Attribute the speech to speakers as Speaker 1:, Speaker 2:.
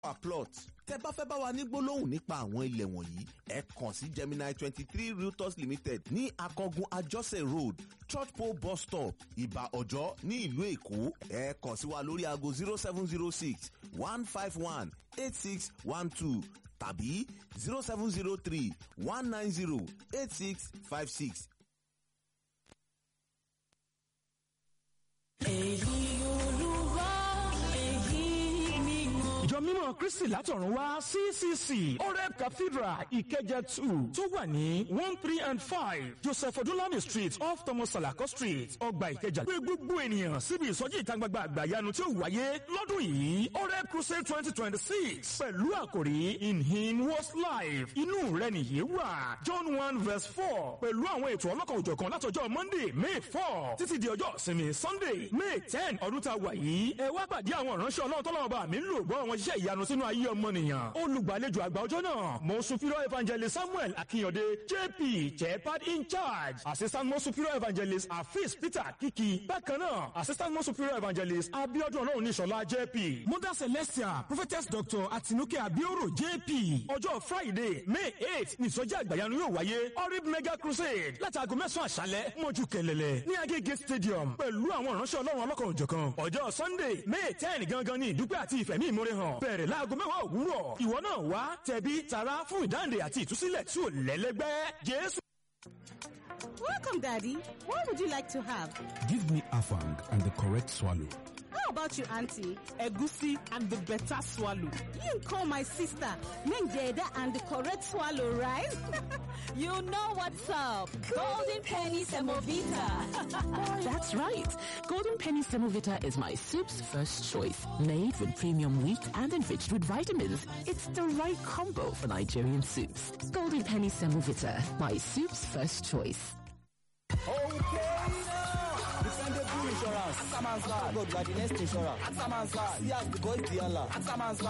Speaker 1: our plot. tẹ́ bá fẹ́ bá wa ní gbólóhùn nípa àwọn ilẹ̀ wọ̀nyí ẹ kàn sí Gemini twenty three realtors limited ní akọgun ajọ́sẹ̀ road church pole bus stop ìbà ọ̀jọ́ ní ìlú èkó ẹ kàn sí wa lórí aago zero seven zero six one five one eight six one two tàbí zero seven zero three one nine zero eight six five six.
Speaker 2: èyí olúwa èyí ni mo.
Speaker 3: ìjọ mímọ́ kristi látọ̀run wá ccc oreb cathedral ìkẹjẹ two tó wà ní one three and five joseph odúnlami street off thomas salako street ọgbà ìkẹjà pé gbogbo ènìyàn síbi ìsọjí ìta gbangba àgbàyanu tí ó wáyé lọ́dún yìí oreb crusade twenty twenty six pẹ̀lú àkòrí in him was life inú rẹ nìyí wà john one verse four pẹ̀lú àwọn ètò ọlọ́kan òjọ̀kan látọjọ́ monday may four títí di ọjọ́ ìsinmi sunday may ten ọdún tá a wà yìí ẹ wá pàdé àwọn ìránṣẹ́ ọlọ́run tọ́lọ́wọ́ bá mi ń lò gbọ́ àwọn iṣẹ́ ìyanu sínú ayé ọmọnìyàn olùgbàlejò àgbà ọjọ́ náà mo superior evangelist samuel akínyọ̀dé jp chepad in charge assistant mo superior evangelist afis peter kiki bákan náà assistant mo superior evangelist abiodun ọlọ́run níṣọ̀lá jp mother celestia prophetess doctor atinuke abioro jp ọjọ́ friday may eight nìsọjí àgbàyanu yóò wáyé orib mega crusade láti aago mẹ́sàn-án àṣálẹ́ mọ́jú kẹlẹ́lẹ́ ní agége stadium pẹ̀lú àwọn ìránṣẹ́ ọlọ́run ọlọ́kan òjọ̀kan ọjọ́ sunday may ten gangan ní ìdúpẹ́ àti ìfẹ̀mí ìmúre hàn bẹ̀rẹ̀ láago mẹ́wàá òwúrọ̀ ìwọ náà wá tẹ̀bí tara fún ìdáǹdè àti ìtúsílẹ̀ tí ò lẹ́lẹ́gbẹ́ jésù.
Speaker 4: Welcome, Daddy. What would you like to have?
Speaker 5: Give me afang and the correct swallow.
Speaker 4: How about you, Auntie?
Speaker 6: Egusi and the better swallow.
Speaker 4: You call my sister Menjeda and the correct swallow, right?
Speaker 2: You know what's up. Golden Penny Semovita.
Speaker 7: That's right. Golden Penny Semovita is my soup's first choice. Made with premium wheat and enriched with vitamins. It's the right combo for Nigerian soups. Golden Penny Semovita, my soup's first choice.
Speaker 8: Defendable insurance. Ataman's God, God, the next insurance. Ataman's See as the boys, the Allah. Ataman's